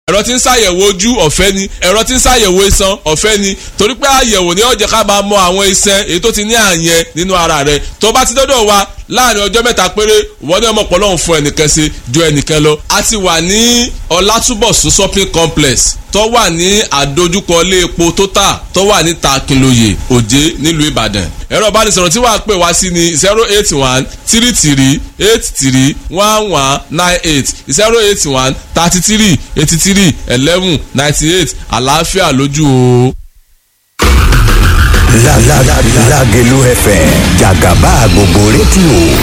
ẹ̀rọ tí ń ṣàyẹ̀wò ojú ọ̀fẹ́ ni ẹ̀rọ tí ń ṣàyẹ̀wò iṣan ọ̀fẹ́ ni torí pé àyẹ̀wò ni ó jẹ́ ká máa mọ àwọn iṣan èyí tó ti ní àyẹn nínú ara rẹ̀ tó bá ti dọ́dọ̀ wa láàrin ọjọ́ mẹ́ta péré wọ́n ní ọmọpọ̀ lọ́hùn fún ẹnìkan ṣe ju ẹnìkan lọ. a ti wà ní ọlátúbọ̀sún shopping complex tó wà ní àdójúkọ ilé epo total tó wà ní takinloye òjé nílùú ìbàdàn. ẹ̀rọ ìbánisọ̀rọ̀ tí wàá pè wá sí ni zero eight one three three eight three one one nine eight zero eight one thirty three eighty three eleven ninety eight àlàáfíà lójú o. Lágẹ̀lú FM jàgàbá gbogbo rédíò